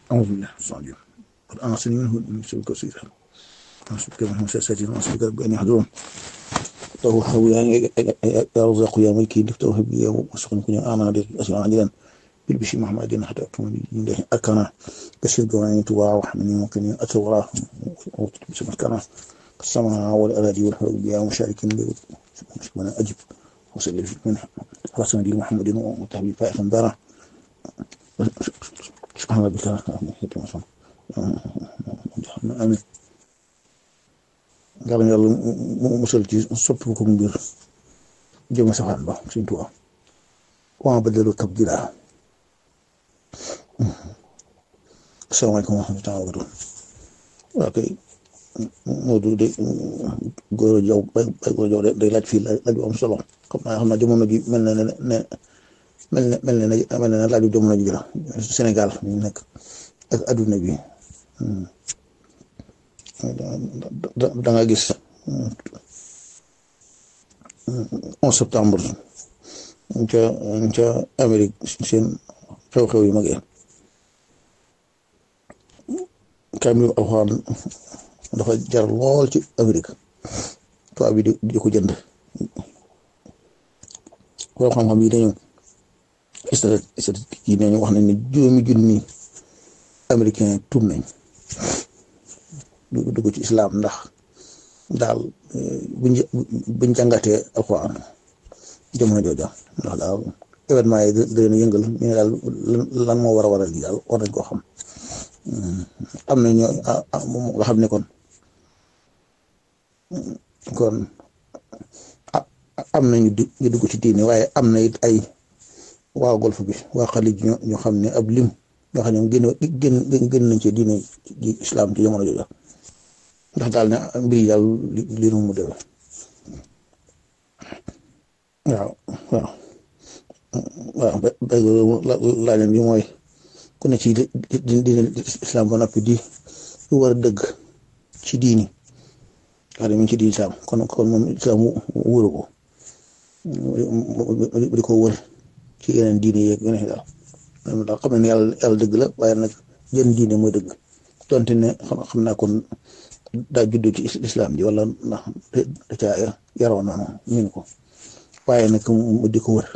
أعوذ بالله من الشيطان الرجيم قد أعصني منه من سلك وسيرة أعوذ بك من همسات وأعوذ بك رب أن يحضرون توهب يا رزاق يا ملكي توهب يا وسخن كن آمن بك أسمع عجلا بالبشي محمد حتى أكمل الله أركانا بشر جواني توا وحمني ممكن أتوراه بسم الكرام السماء والأراضي والحروب بها ومشارك من أجب وسلم من رسول دين محمد وتحبيب فائق داره سبحان ربك amin nga xam ne yàlla mu musal ci soppi ko mbir jëm safaan ba suñ tuwa wa badalu tabdila asalaamaaleykum wa rahmatulah wa barakatuh waa kay Modou de góor jaw bay góor jaw day laaj fii laaj bu am solo xam naa xam naa jamono ji mel na ne ne mel na mel na mel na laaju jamono ji la Sénégal ñu nekk ak adduna bi da nga gis onze septembre ca ca Amérique seen xew-xew yu mag yi kaamil alxuraan dafa jar lool ci Amérique tubaab bi di di ko jënd xool xam-xam yi dañu statistique yi nañu wax nañ ne juróomi junni américain tuub nañ dugg ci islam ndax daal buñ buñ jàngatee alxuraan jamono jooja ndax daal événement yi da leen yëngal ñu ne daal lan moo war a waral yi daal war nañ koo xam am na ñoo nga xam ne kon kon am na ñu dugg ci diine waaye am na it ay waa golf bi waa xalij ñoo xam ne ab lim ñoo xam ne génn génn génn nañ ci diine ji islam ci jamono jooju ndax daal ne mbir yi daal li nu mu demee waaw waaw waaw laajam bi mooy ku ne ci diine islam ba noppi di lu war a dëgg ci diini wax dëgg ci diini islam kon kon moom islam wóoru ko di ko wër ci yeneen diine yeeg yeneen daal daal xam ne yàlla yàlla dëgg la waaye nag jën diine mooy dëgg donte ne xam naa kon daa judd ci islam ji wala ndax da caa yaroo noonu min ko waaye nag mu di ko wër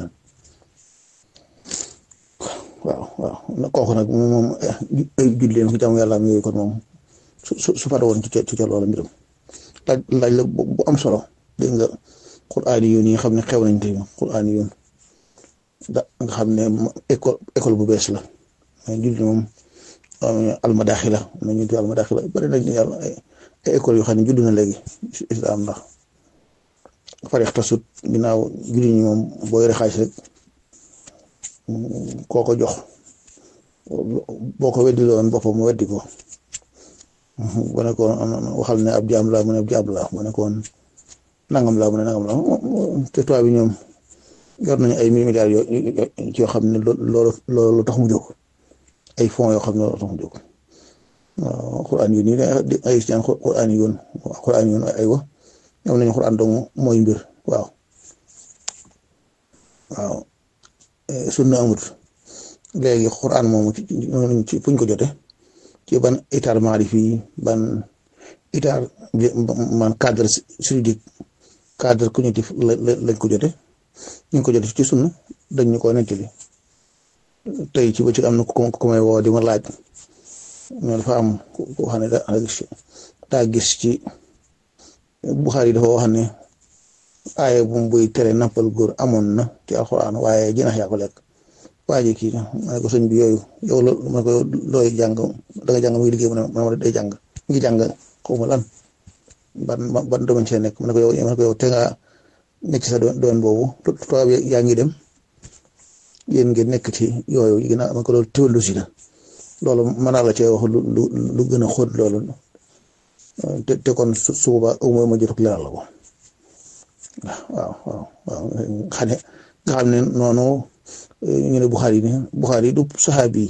waaw waaw kooku nag moom ay julleen ko jaamu yàlla am yooyu kon moom su su su fara woon ci ca ci ca loola mbiram laaj laaj la bu am solo dégg nga quraan yi yi nga xam ne xew nañ tey quraan yi da nga xam ne école école bu bees la mais julli moom almadaaxila na ñu tudd almadaaxila bari nañ yàlla ay école yoo xam ne judd na léegi islam ndax fareex tasut ginnaaw julli ñi moom boo yore xaalis rek koo ko jox boo ko weddi loon boppam mu weddi ko bu nekkoon waxal ne ab jaam la mu ne ab jaam la bu nekkoon nangam la mu ne nangam la te tubaab bi ñoom yor nañu ay milliards yoo yoo xam ne loolu loolu tax mu jóg ay fonds yoo xam ne loolu tax mu jóg waaw xuraan yu nii ay seen xuraan yoon xuraan yoon ay wa ñoom nañu xuraan dong mooy mbir waaw waaw sunna amut léegi xuraan moomu ci ci fuñ ko jote ci ban état maarif yi ban état man cadre juridique cadre cognitif lañ ko jote ñu ngi ko jote ci sunna dañ ñu ko nettali tey ci ba ci am na ku may woo di ma laaj ñoo dafa am ko xam ne daa gis ci Buxaari dafa wax ne aaye bu buy tere nappal góor amoon na ci alxuraan waaye jinax yaa ko lekk waa ji kii ma ne ko sëñ bi yooyu yow la ma ne ko looy jàng da nga jàng muy liggéey mu ne ma day jàng mi ngi jàng xaw ma lan ban ban domaine see nekk ma ne ko yow ma ne ko yow te nga nekk sa domaine boobu tubaab yaa ngi dem yéen ngeen nekk ci yooyu yi gën a ma ko loolu théologie la loolu mën naa la cee wax lu lu lu gën a xóot loolu te te kon su su boobaa au moins ma jot ak leeral la ko waaw waaw waaw xam ne nga xam ne noonu ñu ne Buxaari ne Buxaari du saxaabi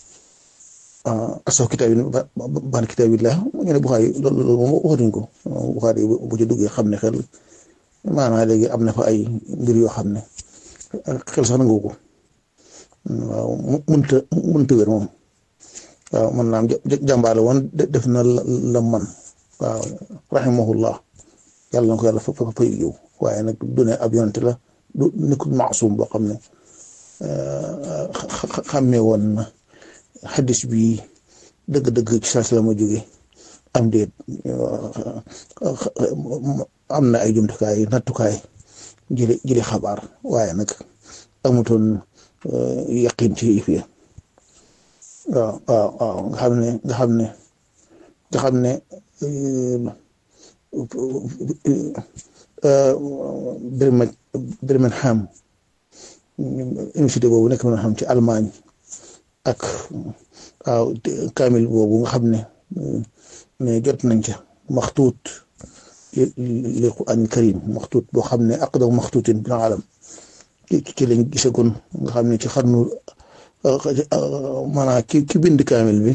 asaw kitaab yi ban kitaab yi la ñu ne Buxaari loolu loolu moom waxatuñ ko Buxaari bu ci duggee xam ne xel maanaam léegi am na fa ay mbir yoo xam ne xel sax nangu ko waaw mënta mënta wér moom waaw man naam jàmbaar la woon def na la man waaw rahimahullah yàlla na ko yàlla fa fa yiw waaye nag du ne ab yonent la du nekkul maasum boo xam ne xàmmee woon na xadis bi dëgg-dëgg ci saa si la ma jóge am déet am na ay jumtukaay nattukaay jëli jëli xabaar waaye nag amutoon yaqin ci yëf yi waaw waaw waaw nga xam ne nga xam ne nga xam ne Birmingham Birmingham université boobu nekk na xam ci Allemagne ak waaw kaamil boobu nga xam ne ne jot nañ ca maxtuut li Qur'aan karim maxtuut boo xam ne aqdamu maxtuutin bil alam ci lañ gisagoon nga xam ne ci xarnu maanaam ki ki bind kaamil bi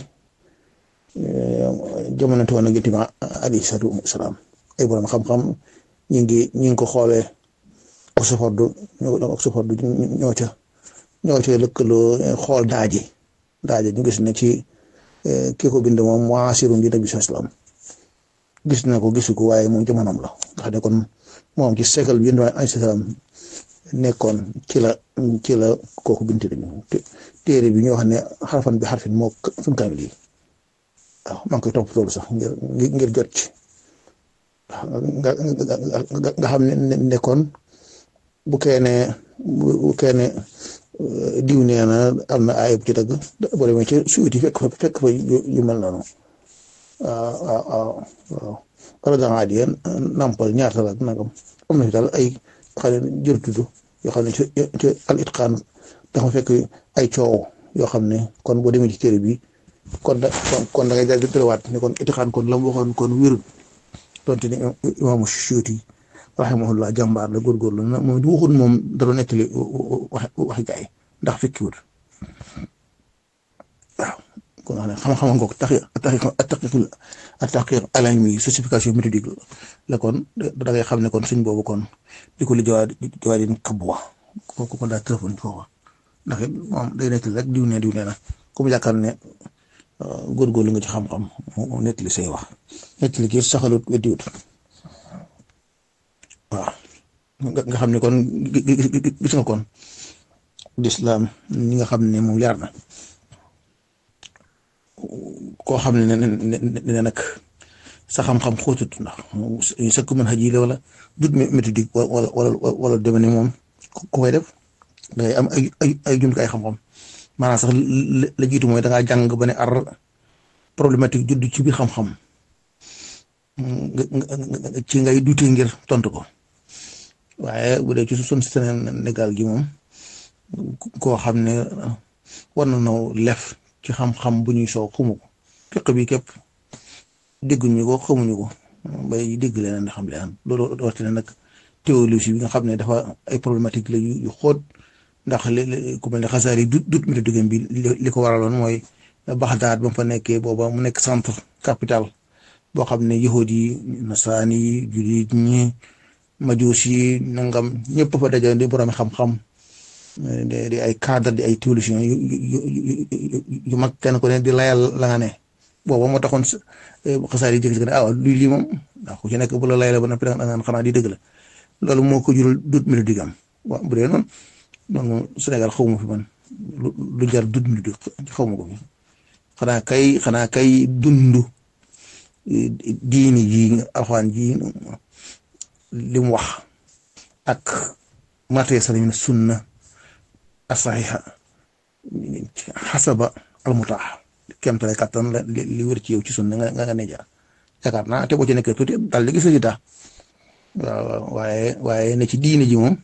jamono toon ak Yonent bi alayhi salaatu wa salaam ay borom xam-xam ñu ngi ñu ngi ko xoolee Oxford ñoo Oxford ñoo ca ñoo ca lëkkaloo xool daaji daaji ñu gis ne ci kii ko bind moom muasirun bi Nabi salaam gis na ko gisu ko waaye moom jamonoom la nga xam ne kon moom ci siècle bi Yonent bi alayhi salaam nekkoon ci la ci la kooku bind téere bi ñoo xam ne xarfan bi xarfin moo suñ kaamil yi waaw maa ngi koy topp loolu sax ngir ngir jot ci nga nga xam ne nekkoon bu keene bu keene diw nee na am na ayib ci dëgg boo demee ci suuti fekk fa fekk fa yu mel noonu waaw waaw waaw waaw wala da ngaa di nampal ñaata la nangam am na fi daal ay xam ne jër tudd yoo xam ne ci ci al itqaan dafa fekk ay coow yoo xam ne kon boo demee ci téere bi kon da kon da ngay daal di dërewaat ne kon itqaan kon la mu waxoon kon wérul donte ne imaamu Suyuti rahimahullah jàmbaar la góorgóorlu na moom du waxul moom da doon nettali wax waxi gaay ndax fekkiwul waaw kon xam-xam nga ko tax attaqiqul attaqiq alami certification méthodique la kon da ngay xam ne kon suñ boobu kon di ko li jawaat jawaat yi kabwa kooku kon daa téléphone foofa ndax it moom day nettali rek diw ne diw ne na comme yaakaar ne góorgóorlu nga ci xam-xam mu nettali say wax nettali kii saxalut weddiwut waaw nga xam ne kon gis nga kon lislaam ñi nga xam ne moom leer na koo xam ne ne ne nag sa xam-xam xóotut ndax sakku mën xaj yi la wala dut méthodique wala wala wala deme ne moom ku koy def dangay am ay ay ay jumtukaay xam-xam maanaam sax la jiitu mooy da ngaa jàng ba ne ar problématique judd ci biir xam-xam ci ngay dute ngir tontu ko waaye bu dee ci suñ Sénégal gi moom koo xam ne war na noo lef ci xam-xam bu ñuy soow xamu ko fiq bi képp dégguñu ko xamuñu ko bay dégg leneen di xam leneen loolu rawatina nag théologie bi nga xam ne dafa ay problématique la yu xóot ndax li ku mel ne xasaar yi dut dut méthodique bi li ko waraloon mooy Baxdaad ba mu fa nekkee booba mu nekk centre capital boo xam ne yahud yi nasaraan yi jullit ñi majuus yi nangam ñëpp fa daje di borom xam-xam di ay cadre di ay théologien yu yu mag kenn ku ne di layal la nga ne booba moo taxoon xasaar yi jékki-jékki ne ah luy lii moom ndax ku ci nekk bu la layal ba noppi da nga xanaa di dëgg la loolu moo ko jural dut mélodique am waaw bu dee noonu noonu Sénégal xaw ma fi man lu jar dut mélodique xaw ma ko fi xanaa kay xanaa kay dundu diini ji alxuraan ji li mu wax ak matee salim sunna asaxiha xasaba almutaax kemtale kattan la li wér ci yow ci sunna nga nga ne jaar yaakaar naa te boo ci nekkee tuuti daal di gis résultat waaw waaye waaye ne ci diini ji moom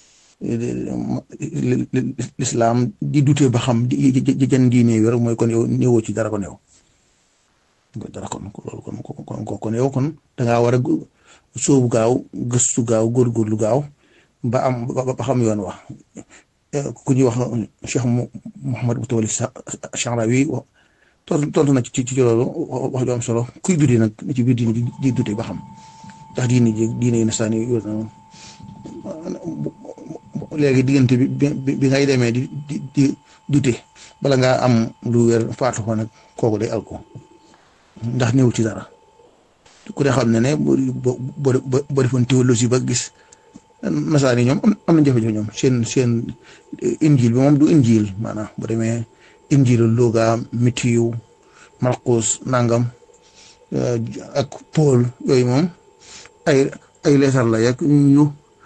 lislaam di dutee ba xam di jën diine wér mooy kon yow néewoo ci dara ko néew dara kon loolu kon kon kon yow kon dangaa war a sóobu gaaw gëstu gaaw góorgóorlu gaaw ba am ba xam yoon wax ku ñuy wax Cheikh Mouhamad Mutawalli Sha'rawi tontu na ci ci loolu wax ju am solo kuy dute nag ci biir diine di dute ba xam ndax diine ji diine yi nasaan yi yor na léegi diggante bi bi ngay demee di di di dute bala ngaa am lu wér faatu fa nag kooku day alko ndax néew ci dara ku ne xam ne ne boo boo boo defoon théologie ba gis nasaraan yi ñoom am nañ jafe-jafe ñoom seen seen injil bi moom du injil maanaam bu demee injilu Luga Matiyu Markus nangam ak Paul yooyu moom ay ay leetar la yak ñu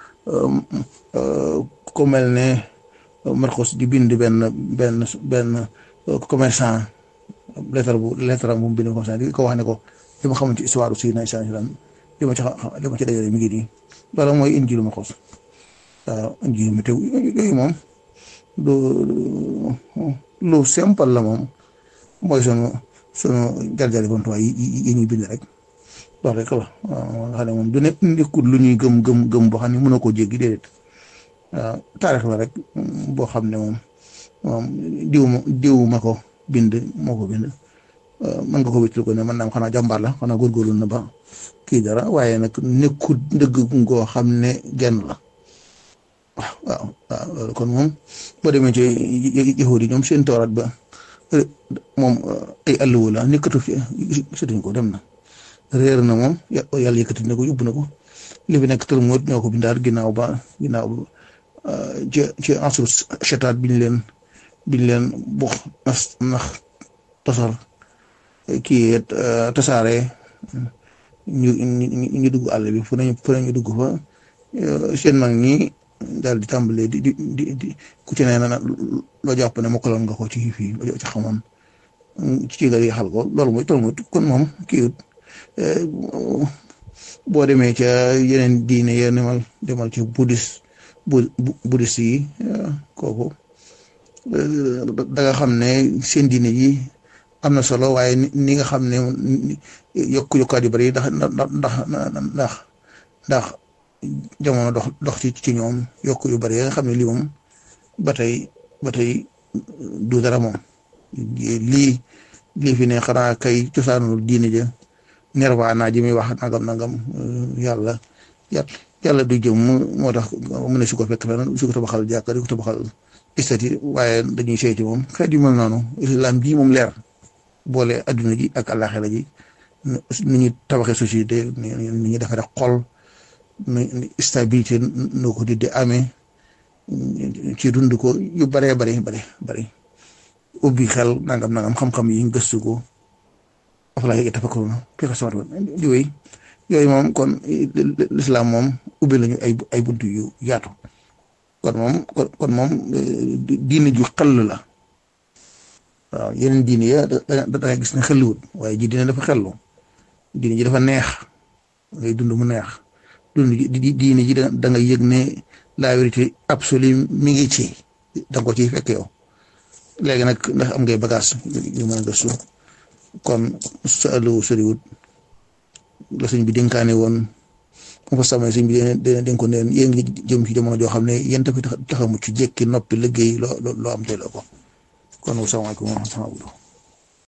ko mel ne Markus di bind benn benn benn commerçant leetar bu leetar bu mu bind commerçant di ko wax ne ko li ma xamante ci histoire si na islam li ma ci li ma ci dajale mi ngi nii loolu mooy injilu Markus waaw injilu Matiyu yooyu moom du lu simple la moom mooy sunu sunu jar-jari bantuwaay yi yi ñuy bind rek loolu rek la waaw nga xam ne moom du ne nekkul lu ñuy gëm gëm gëm boo xam ne mënoo koo jéggi déedéet waaw taarix la rek boo xam ne moom moom diw ma diw ma ko bind moo ko bind mën nga ko wétlu ko ne man naam xanaa jàmbaar la xanaa góorgóorlu na ba kii dara waaye nag nekkul dëgg ngoo xam ne genn la waaw waaw waaw loolu kon moom boo demee ci yahuud yi ñoom seen tooraat ba moom ay àlluwa la nekkatu ci gisatuñ ko dem na réer na moom yàlla yëkkati na ko yóbbu na ko li fi nekk Talmud ñoo ko bindaat ginnaaw ba ginnaaw ci ci asru chataat biñ leen biñ leen bux nas nax tasar kii tasaare ñu ñu dugg àll bi fu nañu fu nañu dugg fa seen mag ñi daal di tàmbalee di di di di ku ci nee na loo jàpp ne mokkaloon nga ko ci fii loo ci xamoon ci nga xal ko loolu mooy Talmud kon moom kii boo demee ca yeneen diine ya demal demal ci bouddhiste bu bouddhiste yi kooku da nga xam ne seen diine yi am na solo waaye ni nga xam ne yokk yokkaat yu bari ndax ndax ndax ndax jamono dox dox ci ci ñoom yokk yu bari nga xam ne lii moom ba tey ba tey du dara moom lii lii fi ne xanaa kay cosaanul diine ja nirvana ji muy wax nangam nangam yàlla yàlla du jëm moo tax mu ne su ko fekk fenn su ko tabaxal jàkka di ko tabaxal istati waaye dañuy seeti moom xeet yu mel noonu islam bii moom leer boole adduna ji ak àllaaxira ji nu ñu tabaxee société ni ñu defee rek xol nu stabilité noo ko di amee ci dund ko yu baree bari bari bari ubbi xel nangam nangam xam-xam yi gëstu ko afalaa yatafakkaruun fi xalqis samaawaati wal ardi yooyu yooyu moom kon lislaam moom ubbi lañu ay ay buntu yu yaatu kon moom kon moom diine ju xel la waaw yeneen diine ya da da gis ne xelluwut waaye ji diine dafa xellu diine ji dafa neex ngay dund mu neex dund diine ji da nga yëg ne la vérité absolue mi ngi ci da nga ko ciy fekk yow léegi nag ndax am ngay bagage yu mën a gëstu kon sa àlluwu soriwut la sëñ bi dénkaane woon mu fa samay sëñ bi dina dénkoon ne yéen ngi jëm ci jamono joo xam ne yéen tafi tax a mucc jékki noppi liggéey loo loo am teeloo ko kon wasalaamaaleykum wa rahmatulah